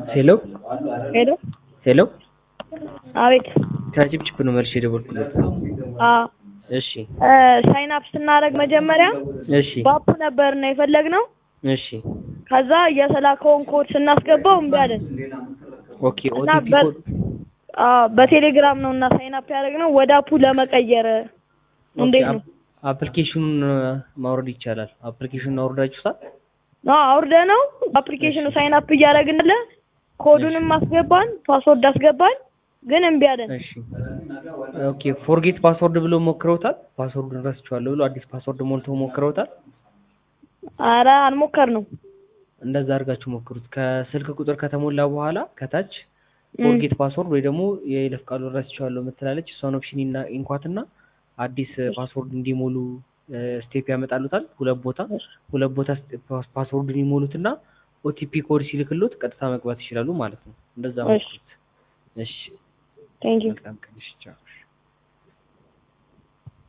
ሄሎ ሄሎ ሄሎ አቤት ከጭብጭብ ነው መልሼ የደወልኩለት። አ እሺ ሳይን አፕ ስናደርግ መጀመሪያ እሺ ባፕ ነበርና የፈለግነው እሺ ከዛ የተላከውን ኮድ ስናስገባው እምቢ አለን ኦኬ እና ኦቲፒ በ- ኮድ አ በቴሌግራም ነው እና ሳይን አፕ ያደረግነው ወደ አፑ ለመቀየር እንዴት ነው? አፕሊኬሽኑን ማውረድ ይቻላል። አፕሊኬሽኑን አውርዳችሁታል? አዎ አውርደ ነው አፕሊኬሽኑ ሳይን አፕ እያደረግንለ ኮዱንም አስገባን ፓስወርድ አስገባን ግን እምቢ አለን። እሺ ኦኬ ፎርጌት ፓስወርድ ብሎ ሞክረውታል? ፓስወርዱን ረስቼዋለሁ ብሎ አዲስ ፓስወርድ ሞልተው ሞክረውታል? አረ አልሞከር ነው እንደዛ አድርጋችሁ ሞክሩት። ከስልክ ቁጥር ከተሞላ በኋላ ከታች ፎርጌት ፓስወርድ ወይ ደግሞ የይለፍ ቃሉን ረስቼዋለሁ የምትላለች እሷን ኦፕሽን እና ኢንኳትና አዲስ ፓስወርድ እንዲሞሉ ስቴፕ ያመጣሉታል። ሁለት ቦታ ሁለት ቦታ ፓስወርዱን ይሞሉትና ኦቲፒ ኮድ ሲልክሎት ቀጥታ መግባት ይችላሉ ማለት ነው። እንደዛ እሺ። ሞክሩት። እሺ ቴንክ ዩ መልካም ቀን። እሺ ቻው።